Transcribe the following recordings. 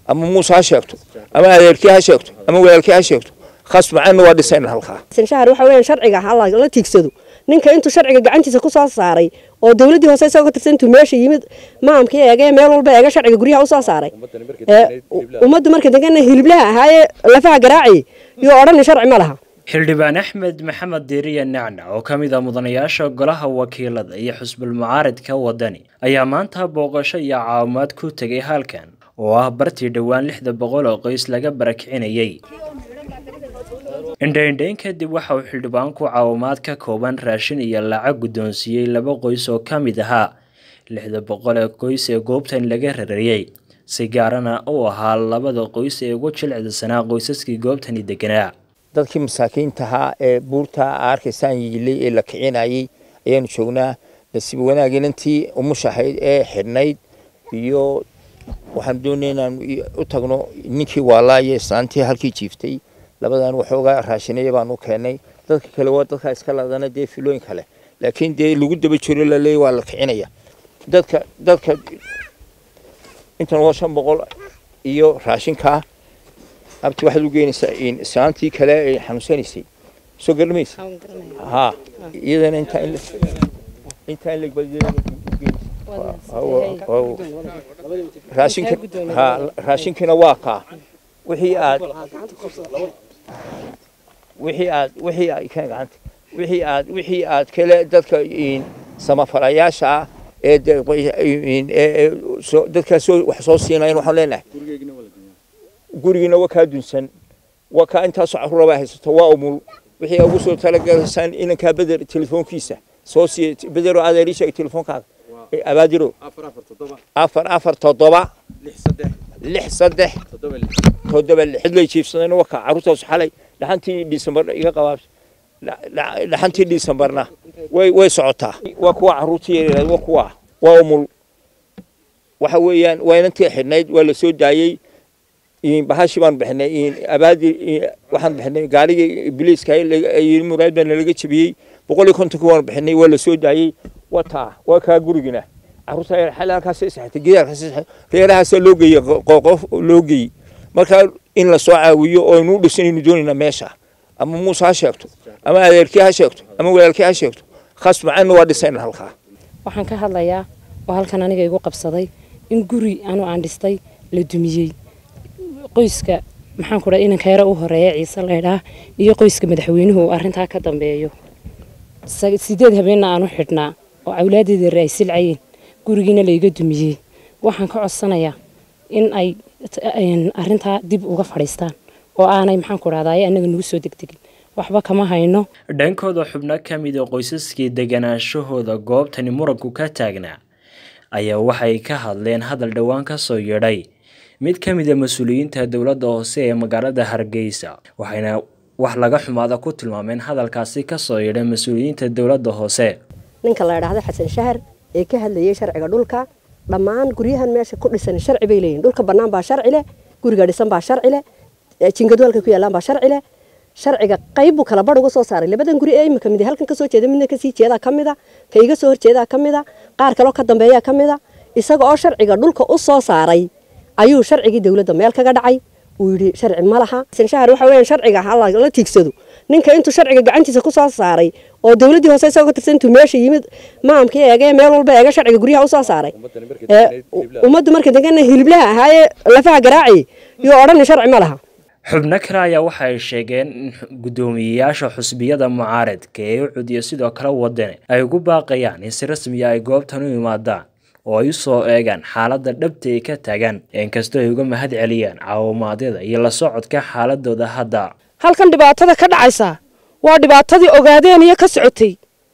ama muuse ha sheegto ama adeerkii ha sheegto ama walaalkii ha sheegto khasmacanna waa dhisayna halkaa shahar waxa weeyaan sharciga ha la tiigsado ninka intuu sharciga gacantiisa ku soo saaray oo dowladdii hoose isagoo ka tirsan intuu meesha yimid maamkii eegee meel walba eega sharciga guryaha usoo saaray ummaddu marka degana hiliblaha ahaayee lafaha garaacayay iyo odhani sharci ma laha xildhibaan axmed maxamed diiriya nacnac oo ka mid ah mudanayaasha golaha wakiilada iyo xusbul mucaaridka wadani ayaa maanta booqasho iyo caawimaad ku tegay halkan oo ah bartii dhowaan lixda boqol oo qoys laga barakicinayay indhaindhayn kadib waxa uu xildhibaanku caawimaad ka kooban raashin iyo lacag guddoonsiiyey laba qoys oo ka mid ahaa lixda boqol ee qoys ee goobtan laga rarayey si gaarana u ahaa labada qoys ee ugu jilicdasanaa qoysaskii goobtani deganaa dadkii masaakiintahaa ee buurta arkaysaan yiilay ee la kicinayay ayaanu joognaa nasiib wanaagin intii umushahayd ee xidhnayd iyo waxaan doonay inaan u tagno ninkii waalaayo islaantii halkii jiiftay labadan waxoogaa raashinaya baanu keenay dadka kale waa dadkaa iska ladana dee filooyin kale laakiin dee lagu daba jiro laleey waa la kicinaya dadka dadka intan waa shan boqol iyo raashinkaa abti waxaad u geynaysaa islaantii kale ay xanuunsanaysay soo garmaysa ha iyadana intaa in intaa in raashinka ha raashinkina waa kaa wixii aad wixii aad wixii aad kan gacanta wixii aad wixii aad kale dadka samafalayaasha ah ee dadkaas soo wax soo siinayan waxaan leenahay gurigiina waa kaa dunsan waa kaa intaasoo carruurabaa haysato waa umul wixii ugu soo talagalaysaan inankaa beder telefoonkiisa soo siiya bedero adeer ii sheegay telefoonkaaga abaadiro afar afar toddoba lix saddex toddoba lix cidlay jiifsadeen waa kaa carruurtaas xalay dhaxantii dhisembar iga qabaabs dhaxantii dhisembarna way way socotaa waa kuwa carruurtii yaryaraad waa kuwa waa umul waxa weeyaan waa inantii xidhnayd waa la soo daayey bahashi baan bixinay abaadi waxaan bixinay gaarigii ibliiska muraad baa nalaga jebiyey boqol iyo kontonki waan bixinay waa la soo daayey waa taa waa kaa gurigina carruurta xal halkaas saxatay gidaarkaas reerahaasa loo geeyey qoqof loo geeyey marka in la soo caawiyo oo inuu dhisanaynu doonaynaa meesha ama muuse ha sheegto ama adeerkii ha sheegto ama walaalkii ha sheegto khasmacanna waa dhisayna halkaa waxaan ka hadlayaa oo halkan aniga igu qabsaday in guri anu aan dhistay la dumiyey qoyska maxaan ku dhaha inanka yara u horeeya ciise laydhaa iyo qoyska madaxweynuhu uu arrintaa ka dambeeyo sideed habeenna aanu xidhnaa oo awlaadeeda ay silcayeen gurigiina layga dumiyey waxaan ka codsanayaa in ay arrintaa dib uga fadhiistaan oo aanay maxaan ku dhahdaa annaga nagu soo degdegin waxba kama hayno dhankooda xubno ka mid a qoysaskii deganaashahooda goobtani muranku ka taagnaa ayaa waxay ka hadleen hadal dhowaan ka soo yeedhay mid ka mid a mas-uuliyiinta dowladda hoose ee magaalada hargeysa waxayna wax laga xumaada ku tilmaameen hadalkaasi ka soo yeedhay mas-uuliyiinta dowladda hoose ninka la idhaahdo xasan shahar ee ka hadlayay sharciga dhulka dhammaan guryahan meesha ku dhisan sharci bay leeyihin dhulka bannaan baa sharci leh guriga dhisan baa sharci leh jingadu halka ku yaallaan baa sharci leh sharciga qayb buu kala badh uga soo saaray labadan guri ee imika mid halkan kasoo jeeda midna kasii jeedaa ka mida ka iga soo horjeedaa ka mida qaar kaloo ka dambeeyaa ka mida isaga oo sharciga dhulka u soo saaray ayuu sharcigii dowladda meel kaga dhacay uu yidhi sharci ma laha shahar waxa weeyaan sharciga ha la tiigsado ninka intuu sharciga gacantiisa ku soo saaray oo dowladdii hoose isagoo ka tirsan intuu meesha yimid maamkii eegee meel walba eega sharciga guryaha usoo saaray ummaddu marka degana hiliblaha ahaayee lafaha garaacayay iyo odhani sharci ma laha xubno kale ayaa waxa ay sheegeen in guddoomiyeyaasha xusbiyada mucaaradka ee ucud iyo sidoo kale wadane ay ugu baaqayaan in si rasmiya ay goobtan u imaadaan oo ay u soo eegaan xaaladda dhabta ay ka taagaan inkastoo ay uga mahad celiyaan caawimaadyada iyo la socodka xaaladooda hadda halkan dhibaatada ka dhacaysa waa dhibaatadii ogaadeen iyo ka socotay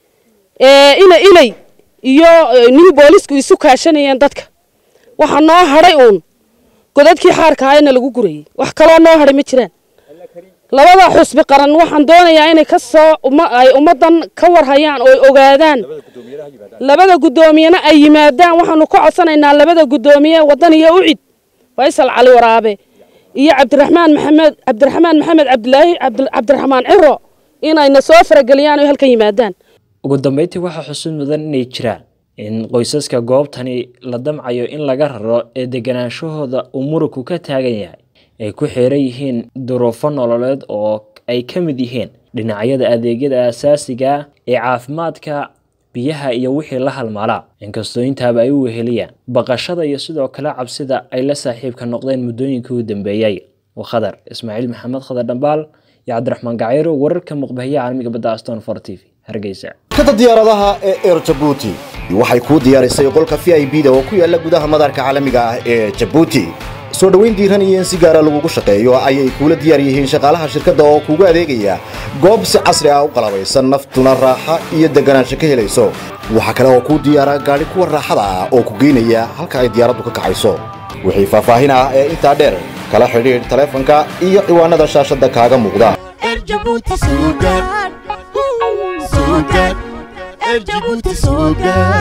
ina ilay iyo nihi boolisku isu kaashanayeen dadka waxaa noo hadhay uun godadkii xaarka ahaayna lagu gurayay wax kaloo noo hadhay ma jiraan labada xusbi qaran waxaan doonayaa inay ka soo ay ummaddan ka warhayaan oo ay ogaadaan labada guddoomiyena ay yimaadaan waxaanu ka codsanaynaa labada guddoomiye waddan iyo ucid faysal cali waraabe iyo cabdiraxmaan maxamed cabdiraxmaan maxamed cabdilaahi cabdiraxmaan ciro inayna soo farageliyaan oo halkan yimaadaan ugu dambeyntii waxaa xusuud mudan inay jiraan in qoysaska goobtani la damcayo in laga raro ee deganaanshahooda uu muranku ka taagan yahay ay ku xeeran yihiin duruufo nololeed oo ay ka mid yihiin dhinacyada adeegyada asaasiga ee caafimaadka biyaha iyo wixii la halmaalaa inkastoo intaaba ay u weheliyaan baqashada iyo sidoo kale cabsida ay la saaxiibka noqdeen muddooyinkii u dambeeyey khadar ismaaciil maxamed khadar dhambaal iyo cabdiraxmaan gacayro wararka muqbahiya caalamiga badda aston for t v hargeysa kada diyaaradaha ee eer jabuuti waxay kuu diyaarisay qolka v i b da oo ku yaala gudaha madaarka caalamiga ah ee jabuuti soo dhoweyn diiran iyo in si gaara lagugu shaqeeyo ayay kuula diyaar yihiin shaqaalaha shirkadda oo kuugu adeegaya goob si casri ah u qalabaysan naftuna raaxa iyo deganaansho ka helayso waxaa kale oo kuu diyaara gaadhi kuwa raaxada ah oo ku geynaya halka ay diyaaraddu ka kacayso wixii faahfaahin ah ee intaa dheer kala xidhiidh taleefanka iyo ciwaanada shaashadda kaaga muuqda Erjabuuti suugaan. Suugaan. Erjabuuti suugaan.